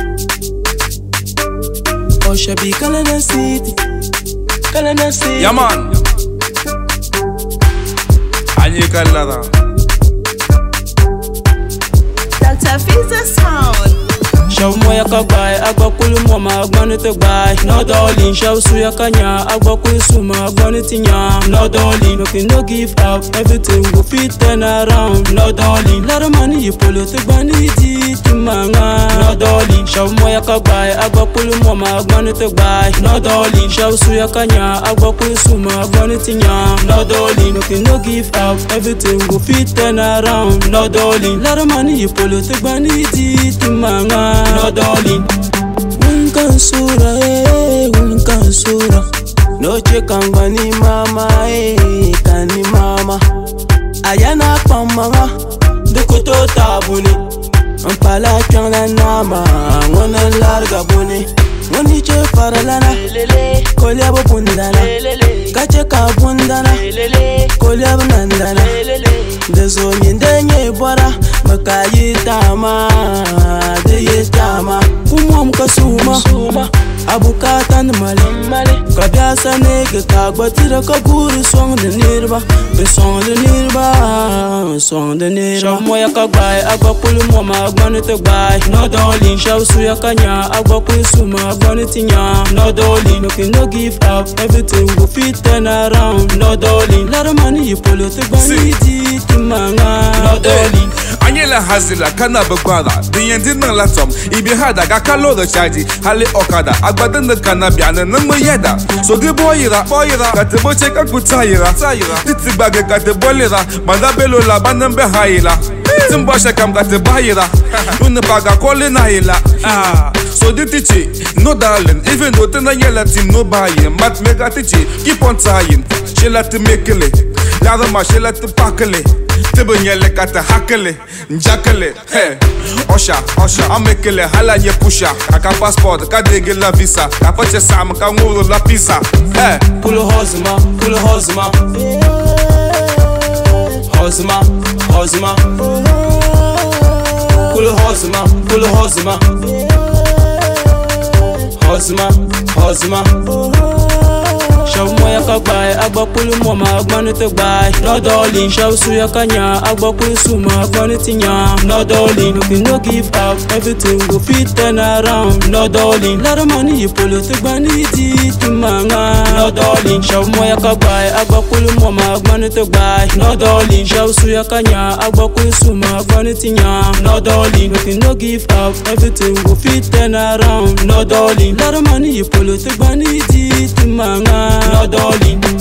Oshabi Kalana City. Kalana City. Ja man An yi kallara Dr. Fiza Sound. Shaw moya ka gbai agba kulu moma agbani te gbai No darling shaw suya kanya agba kulu suma agbani tinya No darling no can no give up everything go fit turn around No darling lara mani yi polo te gbani di timanga No darling shaw moya ka gbai agba kulu moma agbani te gbai No darling shaw suya kanya agba kulu suma agbani tinya No darling no can no give up everything go fit turn around No darling lara mani yi polo te gbani di timanga No darling Wunkan sura eh wunkan sura Noche kangani mama eh kani mama Ayana pamanga Dukuto tabuni Mpala kyangla nama Ngona larga buni Ngoni che faralana Kolya bo bundana Kache ka bundana Kolya bo nandana Da zo min da nye bora Maka yi dama Da yi dama Kumwam ka suma Abukatan mali Ka biasa nege ka gbatira ka guri song da nirba Be song da nirba Song da nirba Shaw moya ka gbai Agba pulu moma agbani te gbai No darling Shaw suya kanya Agba pulu suma agbani tinya No darling No can no give up Everything go fit turn around No darling Lara mani yi polo te gbani di timanga No darling An yi la hazila kana bagbara Din yanzu nan latom Ibi hada ga kalo da caji Hali okada Agbadan da kana biya na nan mu yada So gi boyira Boyira Ka te boce ka ku tayira Tayira Titi gbage ka te bolira Banda belo la banan be hayila Tin bashe kam ka te bayira Nuna paga koli na hila Ah So di tichi No darling Even though tena yela team no buying Mat mega tichi Keep on trying She let to make it Ladder ma she let to packle Tibin yele ka ta hakele Njakele Hey Osha Osha Amekele hala nye pusha Kaka passport Ka dege la visa Ka pache sam Ka nguru la pizza Hey Pull a hosma, pull a hosma. Hosma, hosma. Pull a hosma, pull a hosma. Hosma, hosma. Shaw moya ka gbai agba kulu moma agbani te gbai No darling shaw suya kanya agba kulu suma agbani tinya No darling no can no give up everything go fit turn around No darling lara mani yi polo te gbani di timanga No darling shaw moya ka gbai agba kulu moma agbani te gbai No darling shaw suya kanya agba kulu suma agbani tinya No darling no can no give up everything go fit turn around No darling lara mani yi polo te gbani di timanga No darling